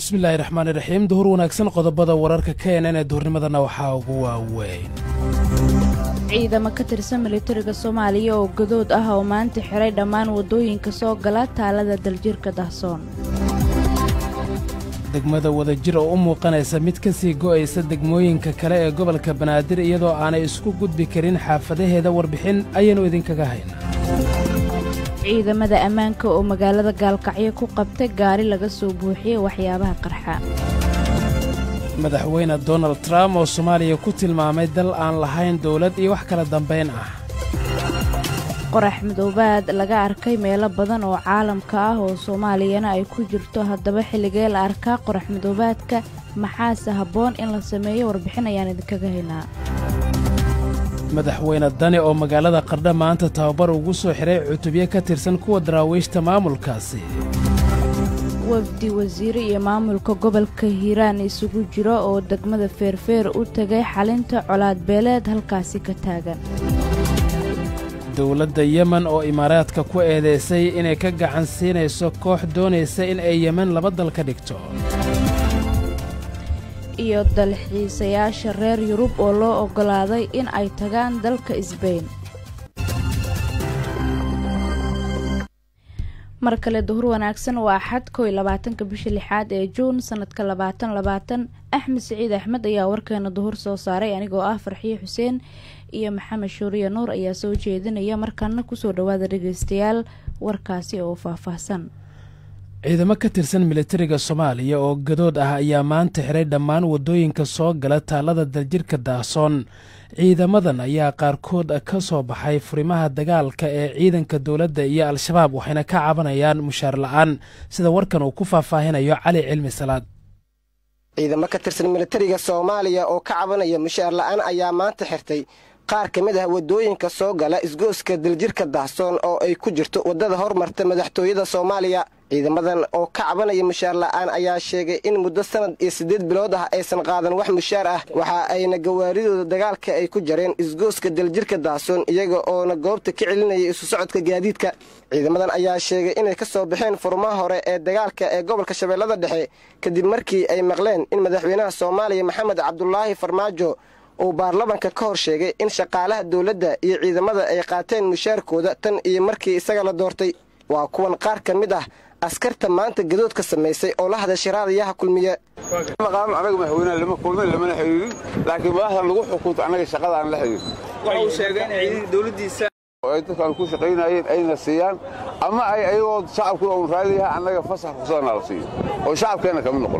bismillaahi raxmaani raxiim duhur wanaagsan qodobada wararka keenan ee duhurnimadana waxaa ugu waaweyn ciidamo ka tirsan militariga soomaaliya oo gadood ah oo maanta xiray dhammaan waddooyinka soo gala taalada daljirka dahsoon degmada wadajir oo u muuqanaysa mid ka sii go'aysa degmooyinka kale ee gobolka banaadir iyadoo aanay isku gudbi karin xaafadaheeda warbixin ayaannu idinkaga haynaa ciidamada ammaanka oo magaalada gaalkacyo ku qabtay gaari laga soo buuxiyey waxyaabaha qarxa madaxweyne donald trump oo soomaaliya ku tilmaamay dal aan lahayn dawlad iyo wax kala dambayn ah qorax madoobaad laga arkay meelo badan oo caalamka ah oo soomaaliyana ay ku jirto haddaba xilligee la arkaa qorax madoobaadka maxaase habboon in la sameeyo warbixin ayaan idinkaga haynaa madaxweyne dani oo magaalada qardha maanta tababar ugu soo xidhay cutubyo ka tirsan kuwa daraawiishta maamulkaasi wafdi wasiire iyo maamulka gobolka hiiraan isugu jiro oo degmada feerfeer u tegay xalinta colaad beeleed halkaasi ka taagan dowladda yemen oo imaaraadka ku eedaysay inay ka gacan siinayso koox doonaysa in ay yemen laba dal ka dhigto iyo dalxiisayaasha reer yurub oo loo oggolaaday in ay tagaan dalka isbayn mar kale duhur wanaagsan waa axad kow iyo labaatanka bisha lixaad ee juun sanadka labaatan labaatan axmed siciid axmed ayaa warkeena duhur soo saaray anigoo ah farxiyo xuseen iyo maxamed shuuriya nuur ayaa soo jeedinaya markaana kusoo dhowaada dhegeystayaal warkaasi oo faahfaahsan ciidamo ka tirsan militariga soomaaliya oo gadood ah ayaa maanta xiray dhammaan waddooyinka soo gala taallada daljirka daahsoon ciidamadan ayaa qaarkood ka soo baxay furimaha dagaalka ee ciidanka dowladda iyo al-shabaab waxayna ka cabanayaan mushaar la'aan sida warkan uu ku faahfaahinayo cali cilmi salaad ciidamo ka tirsan militariga soomaaliya oo ka cabanaya mushaar la'aan ayaa maanta xirtay qaar ka mid ah waddooyinka soo gala isgooska daljirka dahsoon oo ay ku jirto waddada hormarta madaxtooyada soomaaliya ciidamadan oo ka cabanaya mushaar la'aan ayaa sheegay in muddo sanad iyo siddeed bilood ah aysan qaadan wax mushaar ah waxa ayna gawaaridooda dagaalka ay ku jareen isgooska daljirka dahsoon iyaga oona goobta ka celinayay isu socodka gaadiidka ciidamadan ayaa sheegay inay ka soo baxeen furmaha hore ee dagaalka ee gobolka shabeellada dhexe kadib markii ay maqleen in madaxweynaha soomaaliya maxamed cabdulaahi farmaajo uu baarlamanka ka hor sheegay in shaqaalaha dowladda iyo ciidamada ay qaateen mushaarkooda tan iyo markii isaga la doortay waa kuwan qaar ka mid ah askarta maanta gadoodka samaysay oo la hadashay raadayaha kulmiye maqaam anaga madaxweynaha lama kulmin lamana xiriirin laakiin madaxdan lagu xukunto annaga shaqada aan la xiriirin waxa uu sheegay in ciidanka dowladdiisa ay dadkaan ku shaqaynayeen ayna siiyaan ama ay ayagoo shacabkuna uun raadiyaha annaga fasax fursadana la siiyo oo shacabkeenna kama noqon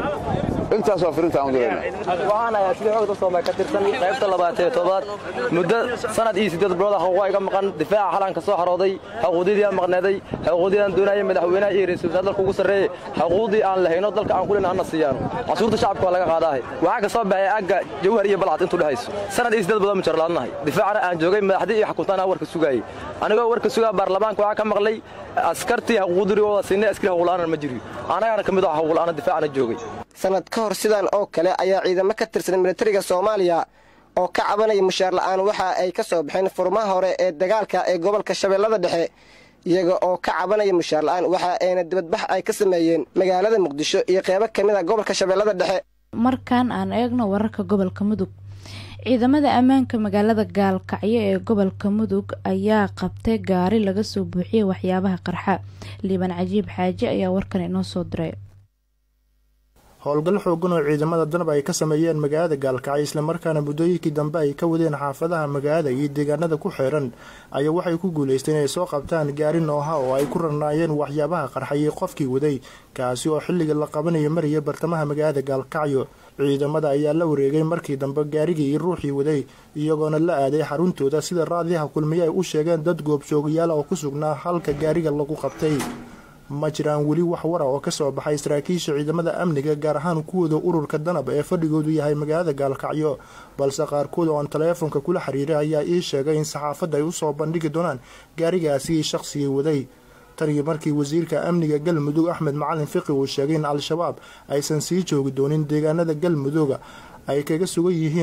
intaas waa firintaan u dirayna waxaan ayaa sida xoogda soomay ka tirsan qaybta labaatee toddobaad muddo sanad iyo siddeed bilood xuquuqa iga maqan difaaca xalanka soo xarooday xuquuqdii aan maqneeday xuquuqdii aan doonayay madaxweynaha iyo ra'iisul wasaare dalka ugu sarreeyay xuquuqdii aan lahayno dalka aan kulina anna siiyaan casuurta shacabka waa laga qaadaahay waxaa ka soo baxay agga jawhar iyo balcad intuu dhexayso sanad iyo siddeed bilood mujar laadnahay difaacana aan joogay madaxdii iyo xukuntaan aan warka sugaayay anigoo warka sugaa baarlamaanka waxaa ka maqlay askartii xuquuqdirigooda siinay askari xuquuqla'aana ma jiriyo anagana ka mid ah xuquuqla'aana difaacana joogay sanad ka hor sidan oo kale ayaa ciidamo ka tirsan militariga soomaaliya oo ka cabanaya mushaar la'aan waxa ay ka soo baxeen furmaha hore ee dagaalka ee gobolka shabeellada dhexe iyaga oo ka cabanaya mushaar la'aan waxa ayna dibadbax ay ka sameeyeen magaalada muqdisho iyo qeybo ka mid a gobolka shabeellada dhexe markan aan eegno wararka gobolka mudug ciidamada ammaanka magaalada gaalkacyo ee gobolka mudug ayaa qabtay gaari laga soo buuxiyey waxyaabaha qarxa liibaan cajiib xaaje ayaa warkan inoo soo diray howlgal xoogan oo ciidamada danab ay ka sameeyeen magaalada gaalkacyo islamarkaana muddooyinkii dambe ay ka wadeen xaafadaha magaalada iyo deegaanada ku xeeran ayaa waxay ku guulaysteen inay soo qabtaan gaari nooha oo ay ku rarnaayeen waxyaabaha qarxayay qofkii waday kaasi oo xilliga la qabanayo maraya bartamaha magaalada gaalkacyo ciidamada ayaa la wareegay markii dambe gaarigii iyo ruuxii waday iyagoona la aaday xaruntooda sida raadiyaha kulmiye ay u sheegeen dad goobjoogayaal oo ku sugnaa halka gaariga lagu qabtay ma jiraan weli wax wara oo ka soo baxay saraakiisha ciidamada amniga gaar ahaan kuwooda ururka danab ee fadhigoodu yahay magaalada gaalkacyo balse qaarkood oo aan taleefonka kula xiriiray ayaa ii sheegay in saxaafadda ay usoo bandhigi doonaan gaarigaasi shaqsigii waday taniyo markii wasiirka amniga galmudug axmed macalin fiqi uu sheegay in al-shabaab aysan sii joogi doonin deegaanada galmudugga ay kaga sugan yihiin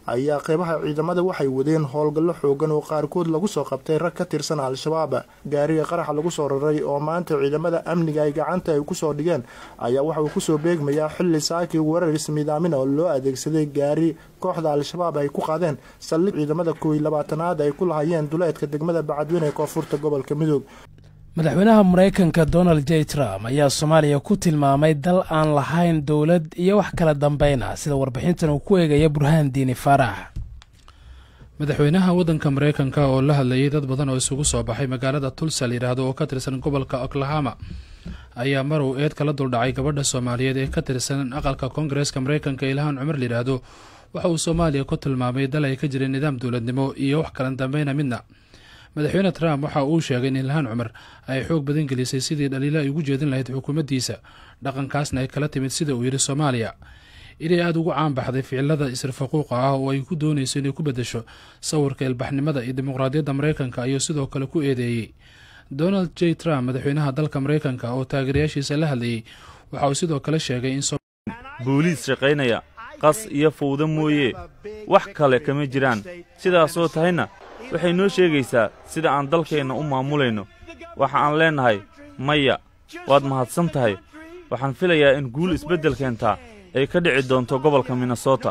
ayaa qeybaha ciidamada waxay wadeen howlgallo xoogan oo qaarkood lagu soo qabtay rag ka tirsan al-shabaab gaariga qaraxa lagu soo raray oo maanta ciidamada amniga ay gacanta ay kusoo dhigeen ayaa waxa uu kusoo beegmayaa xilli saaki weerar ismiidaamina oo loo adeegsaday gaari kooxda al-shabaab ay ku qaadeen saldhig ciidamada kooiy labaatanaad ay ku lahayeen duleedka degmada bacadweyne ee koonfurta gobolka midoob madaxweynaha maraykanka donald j trump ayaa soomaaliya ku tilmaamay dal aan lahayn dowlad iyo wax kala dambeyn ah sida warbixintan uu ku eegaya burhaan diini faarax madaxweynaha waddanka maraykanka oo la hadlayay dad badan oo isugu soo baxay magaalada tulsa layidhaahdo oo ka tirsan gobolka oklahoma ayaa mar uu eed kala duldhacay gabadha soomaaliyeed ee ka tirsan aqalka koongareeska maraykanka ilhaan cumar layidhaahdo waxa uu soomaaliya ku tilmaamay dal ay ka jireen nidaam dowladnimo iyo wax kala dambeyna midna madaxweyne trump waxa uu sheegay in ilhaan cumar ay xoog badan gelisay sidii dhaliilo ay ugu jeedin lahayd xukuumaddiisa dhaqankaasna ay kala timid sida uu yidhi soomaaliya inay aada ugu caanbaxday ficilada isrifaquuqa ah oo ay ku doonayso inay ku beddesho sawirka ilbaxnimada iyo dimuqraadiyadda maraykanka ayuu sidoo kale ku eedeeyey donald j trump madaxweynaha dalka maraykanka oo taageerayaashiisa la hadlayey waxa uu sidoo kale sheegay in booliis shaqaynaya qas iyo fawdo mooye wax kale kama jiraan sidaasoo tahayna waxay noo sheegaysaa sida aan dalkeenna u maamulayno waxa aan leennahay maya waad mahadsan tahay waxaan filayaa in guul isbeddel keentaa ay ka dhici doonto gobolka minnesota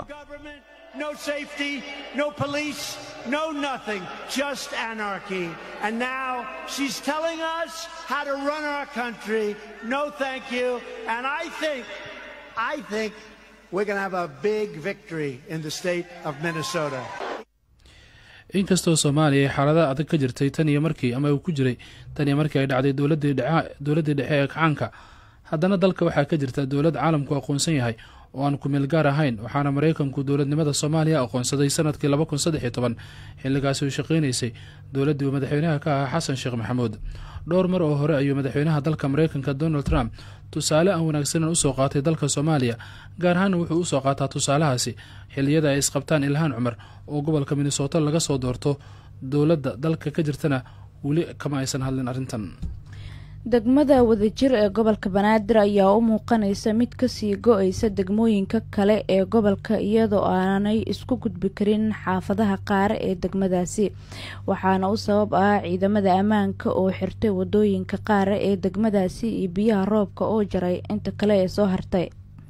inkastoo soomaaliya ay xaalada adag ka jirtay tan iyo markii ama uu ku jiray tan iyo markii ay dhacday dowladdii dhexe ee kacaanka haddana dalka waxaa ka jirta dowlad caalamku aqoonsan yahay oo aan kumeel gaar ahayn waxaana maraykanku dowladnimada soomaaliya aqoonsaday sanadkii laba kun saddex iyo toban xilligaasi uu shaqaynaysay dowladdii uu madaxweynaha ka ahaa xasan sheekh maxamuud dhowr mar oo hore ayuu madaxweynaha dalka maraykanka donald trump tusaale aan wanaagsanan usoo qaatay dalka soomaaliya gaar ahaana wuxuu usoo qaataa tusaalahaasi xilliyada ay isqabtaan ilhaan cumar oo gobolka minnesota laga soo doorto dowladda dalka ka jirtana weli kama aysan hadlin arrintan degmada wadajir ee gobolka banaadir ayaa u muuqanaysa mid kasii go-aysa degmooyinka kale ee gobolka iyadoo aanay isku gudbi karin xaafadaha qaare ee degmadaasi waxaana u sabab ah ciidamada ammaanka oo xirtay wadooyinka qaare ee degmadaasi iyo biyaha roobka oo jaray inta kale ee soo hartay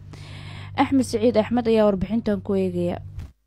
axmed siciid axmed ayaa warbixintan ku eegaya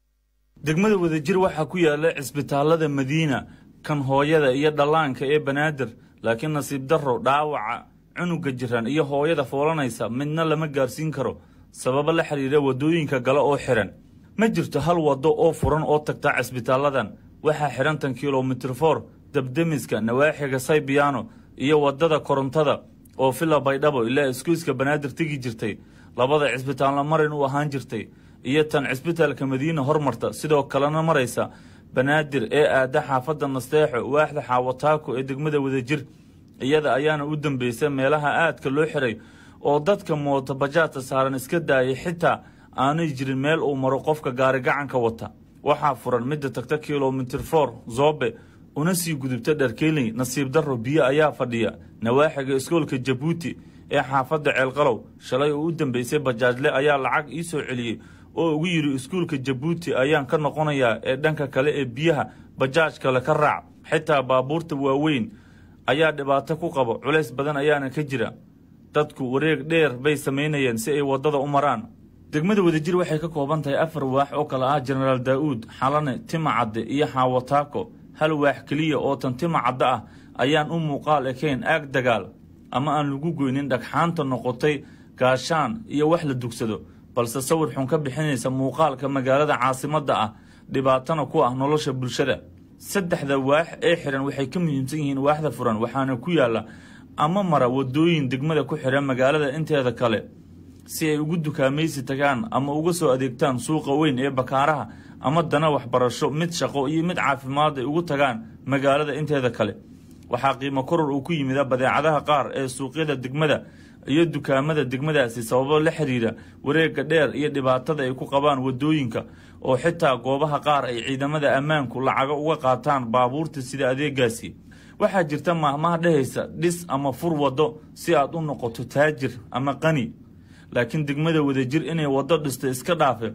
degmada wadajir waxaa ku yaala cisbitaalada madiina kan hooyada iyo dhallaanka ee banaadir laakiin nasiib darro dhaawaca cunuga jiran iyo hooyada foolanaysa midna lama gaarsiin karo sababo la xidhiira waddooyinka gale oo xidhan ma jirto hal waddo oo furan oo tagta cisbitaaladan waxaa xidhan tan kilomitir for dabdemiska nawaaxiga saybiyaano iyo waddada korontada oo villa baydhabo ilaa iskuiska banaadir tegi jirtay labada cisbitaalna marin u ahaan jirtay iyo tan cisbitaalka madiina hormarta sidoo kalena maraysa banaadir ee aada xaafadda nasteexo waaxda xaawataako ee degmada wadajir iyada ayaana u dambeysa meelaha aadka loo xiray oo dadka mooto bajaadta saaran iska daayay xitaa aanay jirin meel uu maro qofka gaarigacanka wata waxaa furan midda tagta kilomitir for zoobe una sii gudubta dharkeeley nasiib darro biyo ayaa fadhiya nawaaxiga iskoolka jabuuti ee xaafadda ceelqalow shalay oo u dambeysay bajaajle ayaa lacag ii soo celiyey oo ugu yidhi iskuulka jabuuti ayaan ka noqonayaa ee dhanka kale ee biyaha bajaaj kale ka raac xitaa baabuurta waaweyn ayaa dhibaato ku qabo culays badan ayaana ka jira dadku wareeg dheer bay samaynayeen si ay waddada u maraan degmada wadajir waxay ka kooban tahay afar waax oo kale ah jenaraal daa'uud xalane timacadde iyo xaawataako hal waax keliya oo tan timacadde ah ayaan u muuqaal ekayn aag dagaal ama aan lagu goynin dhagxaanta noqotay gaashaan iyo wax la dugsado balse sawir xun ka bixinaysa muuqaalka magaalada caasimadda ah dhibaatana ku ah nolosha bulshada saddexda waax ee xidhan waxay ka muhiimsan yihiin waaxda furan waxaana ku yaalla ama mara waddooyin degmada ku xidhan magaalada inteeda kale si ay ugu dukaamaysi tagaan ama uga soo adeegtaan suuqa weyn ee bakaaraha ama dana waxbarasho mid shaqo iyo mid caafimaad ay ugu tagaan magaalada inteeda kale waxaa qiimo koror uu ku yimida badeecadaha qaar ee suuqyada degmada iyo dukaamada degmadaasi sababo la xidhiira wareegga dheer iyo dhibaatada ay ku qabaan waddooyinka oo xitaa goobaha qaar ay ciidamada ammaanku lacago uga qaataan baabuurta sida adeegaasi waxaa jirta maahmaha dhehaysa dhis ama fur waddo si aad u noqoto taajir ama qani laakiin degmada wadajir inay waddo dhisto iska dhaafe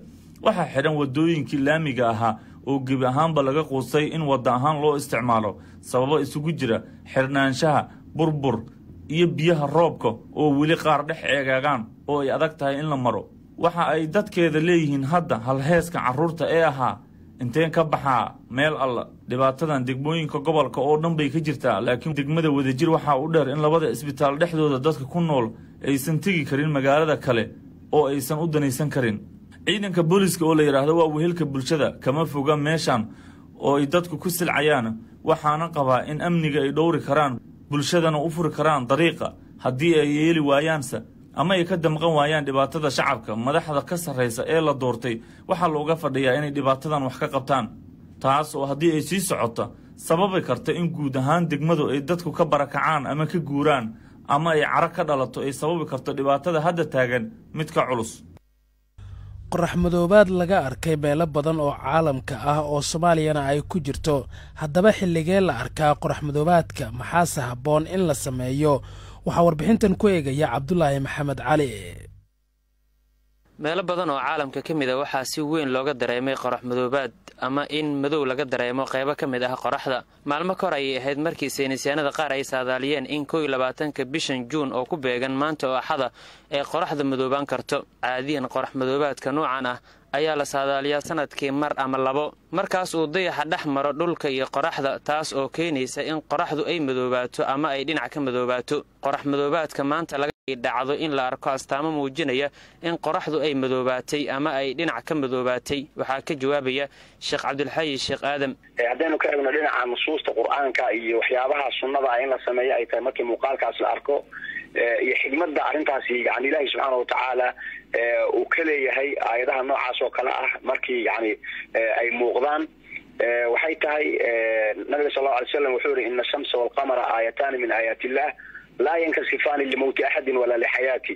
waxaa xidhan waddooyinkii laamiga ahaa oo gebi ahaanba laga quustay in wadda ahaan loo isticmaalo sababo isugu jira xidhnaanshaha burbur iyo biyaha roobka oo weli qaar dhex eegaagaan oo ay adag tahay in la maro waxa ay dadkeeda leeyihiin hadda halheeska carruurta ee ahaa inteen ka baxaa meel alla dhibaatadan degmooyinka gobolka oo dhan bay ka jirtaa laakiin degmada wadajir waxaa u dheer in labada isbitaal dhexdooda dadka ku nool aysan tegi karin magaalada kale oo aysan u danaysan karin ciidanka booliska oo la yidhaahdo waa wehelka bulshada kama foga meeshan oo ay dadku ku silcayaan waxaana qabaa in amniga ay dhowri karaan bulshadana u furi karaan dariiqa haddii ay yeeli waayaanse ama ay ka damqan waayaan dhibaatada shacabka madaxda ka sarraysa ee la doortay waxaa looga fadhiyaa inay dhibaatadan wax ka qabtaan taas oo haddii ay sii socota sababi karta in guud ahaan degmadu ay dadku ka barakacaan ama ka guuraan ama ay caro ka dhalato ay sababi karto dhibaatada hadda taagan mid ka culus qorax madoobaad laga arkay meelo badan oo caalamka ah oo soomaaliyana ay ku jirto haddaba xilligee la arkaa qorax madoobaadka maxaase habboon in la sameeyo waxaa warbixintan ku eegaya cabdulaahi maxamed cali meelo badan oo caalamka ka mid a waxaa si weyn looga dareemay qorax madoobaad ama in madow laga dareemo qaybo ka mid ah qoraxda maalmo ka hor ayay ahayd markii saynisyaanada qaar ay saadaaliyeen in kow iyo labaatanka bishan juun oo ku beegan maanta oo axada ee qoraxda madoobaan karto caadiyan qorax madoobaadka noocan ah ayaa la saadaaliyaa sanadkii mar ama labo markaas uu dayaxa dhex maro dhulka iyo qoraxda taas oo keenaysa in qoraxdu ay madoobaato ama ay dhinac ka madoobaato qorax madoobaadka maanta laga dhacdo in la arko astaamo muujinaya in qoraxdu ay madoobaatay ama ay dhinac ka madoobaatay waxaa ka jawaabaya sheekh cabdilxayi sheekh aadam haddaynu ka eegno dhinaca nusuusta qur-aanka iyo waxyaabaha sunnada in la sameeyo ay tahay markii muuqaalkaas la arko iyo xigmadda arrintaasi yani ilaahi subxaana watacaala uu ka leeyahay aayadaha noocaas oo kale ah markii yani ay muuqdaan waxay tahay nabiga sal lau alay slam wuxuu yihi ina ashamsa walqamara aayataani min aayaat illah laa yankasifaani limowti axadin walaa lixayaati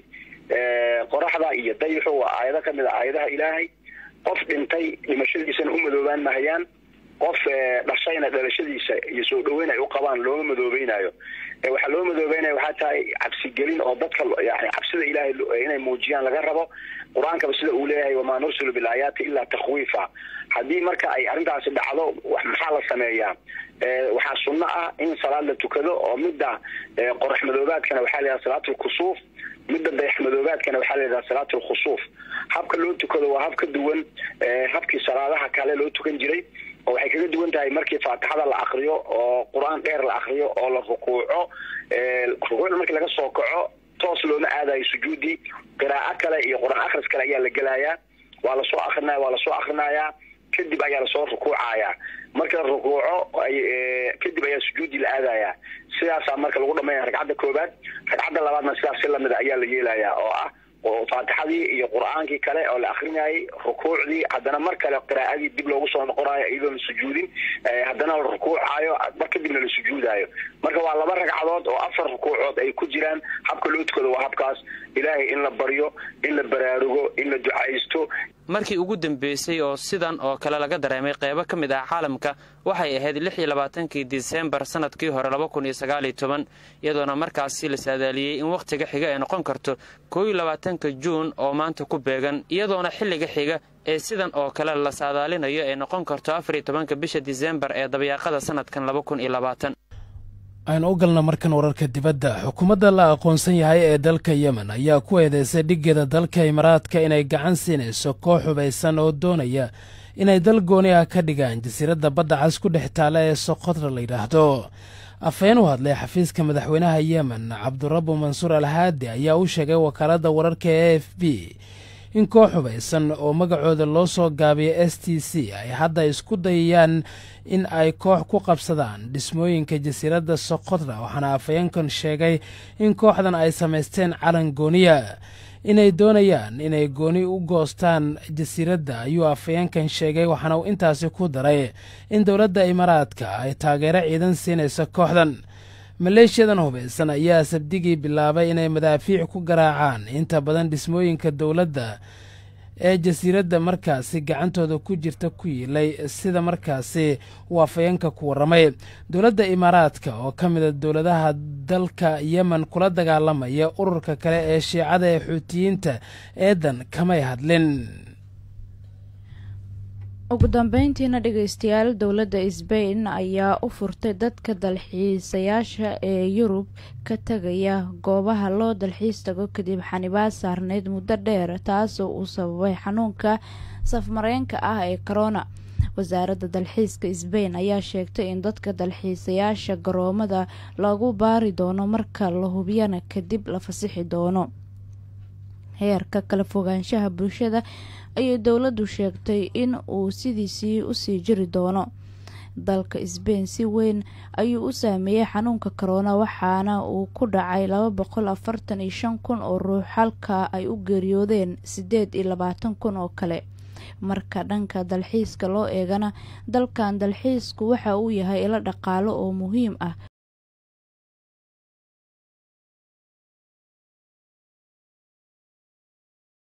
qoraxda iyo dayixu waa aayado ka mid a aayadaha ilaahay qof dhintay dhimashadiisana u madoobaan mahayaan qof dhashayna dhalashadiisa iyo soo dhaweyn ay u qabaan looma madoobeynaayo waxaa loo madoobeynaya waxaa tahay cabsigelin oo dadka yani cabsida ilaahay inay muujiyaan laga rabo qur-aankaba sida uu leeyahay wamaa nursilu bilaayaati ilaa takhwiifa haddii marka ay arrintaasi dhacdo maxaa la sameeyaa waxaa sunno ah in salaad la tukado oo midda qorax madoobaadkana waxaa la yidhaha salaat lkusuuf midda dayax madoobaadkana waxaa la yidhaha salaat lkhusuuf habka loo tukado waa hab ka duwan habkii salaadaha kale loo tukan jiray oo waxay kaga duwan tahay markii faatixada la akriyo oo qur-aan dheer la akriyo oo la rukuuco rukuucda markii laga soo kaco toos looma aadayo sujuudi qiraa'o kale iyo qur-aan akhris kale ayaa la gelayaa waa lasoo akrinaya waa lasoo akrinayaa kadib ayaa lasoo rukuucayaa marka la rukuuco kadib ayaa sujuudi la aadayaa sidaasaa marka lagu dhamaynaya ragcadda koobaad ragcadda labaadna sidaas si lamida ayaa la yeelayaa oo ah oo faatixadii iyo qur-aankii kale oo la akrinayay rukuucdii haddana mar kale qiraa'adii dib loogu soo noqonayo iyadoon sujuudin haddana la rukuucaayo mar kadibna la sujuudaayo marka waa laba ragcadood oo afar rukuucood ay ku jiraan habka loo tukado waa habkaas ilaahay in la baryo in la baraarugo in la ducaysto markii ugu dambeysay oo sidan oo kale laga dareemay qaybo ka mid ah caalamka waxay ahayd lix iyo labaatankii disembar sanadkii hore laba kun iyo sagaaliyo toban iyadoona markaasi la saadaaliyey in wakhtiga xiga ay noqon karto koo iyo labaatanka juun oo maanta ku beegan iyadoona xilliga xiga ee sidan oo kale la saadaalinayo ay noqon karto afar iyo tobanka bisha disembar ee dabayaaqada sanadkan laba kun iyo labaatan aynu u galna markan wararka dibadda xukuumadda la aqoonsan yahay ee dalka yemen ayaa ku eedeysay dhiggeeda dalka imaaraadka inay gacan siinayso koox hubaysan oo doonaya inay dal gooni ah ka dhigaan jasiiradda badda cas ku dhex taala ee soqodra la yidhaahdo afhayeen u hadlay xafiiska madaxweynaha yemen cabdurabu mansuur alhaadi ayaa u sheegay wakaaladda wararka ee a f b in koox hubaysan oo magacooda loo soo gaabiyay s t c ay hadda isku dayayaan in ay koox ku qabsadaan dhismooyinka jasiiradda soqodra waxaana afhayeenkan sheegay in kooxdan ay samaysteen calan gooniya inay doonayaan inay gooni u goostaan jasiiradda ayuu afhayeenkan sheegay waxaana uu intaasi ku daray in dowladda imaaraadka ay taageero ciidan siinayso kooxdan maleeshiyadan hubaysan ayaa sabdigii bilaabay inay madaafiic ku garaacaan inta badan dhismooyinka dowladda ee jasiiradda markaasi gacantooda ku jirta ku yiilay sida markaasi uu afhayeenka ku warramay dowladda imaaraadka oo ka mida dowladaha dalka yemen kula dagaalamaya ururka kale ee shiicada ee xuutiyiinta eedan kamay hadlin ugu dambeyntiina dhegeystayaal dowladda sbain ayaa u furtay dadka dalxiisayaasha ee yurub ka tegaya goobaha loo dalxiis tago kadib xanibaad saarneyd muddo dheer taasoo uu sababay xanuunka safmareenka ah ee corona wasaaradda dalxiiska sbain ayaa sheegtay in dadka dalxiisayaasha garoomada lagu baari doono marka la hubiyana kadib la fasixi doono heerka kala fogaanshaha bulshada ayay dowladdu sheegtay in uu sidiisii usii jiri doono dalka sbain si weyn ayuu u saameeyey xanuunka corona waxaana uu ku dhacay laba boqol afartan iyo shan kun oo ruux halka ay u geeriyoodeen sideed iyo labaatan kun oo kale marka dhanka dalxiiska loo eegana dalkan dalxiisku waxa uu yahay ilo dhaqaalo oo muhiim ah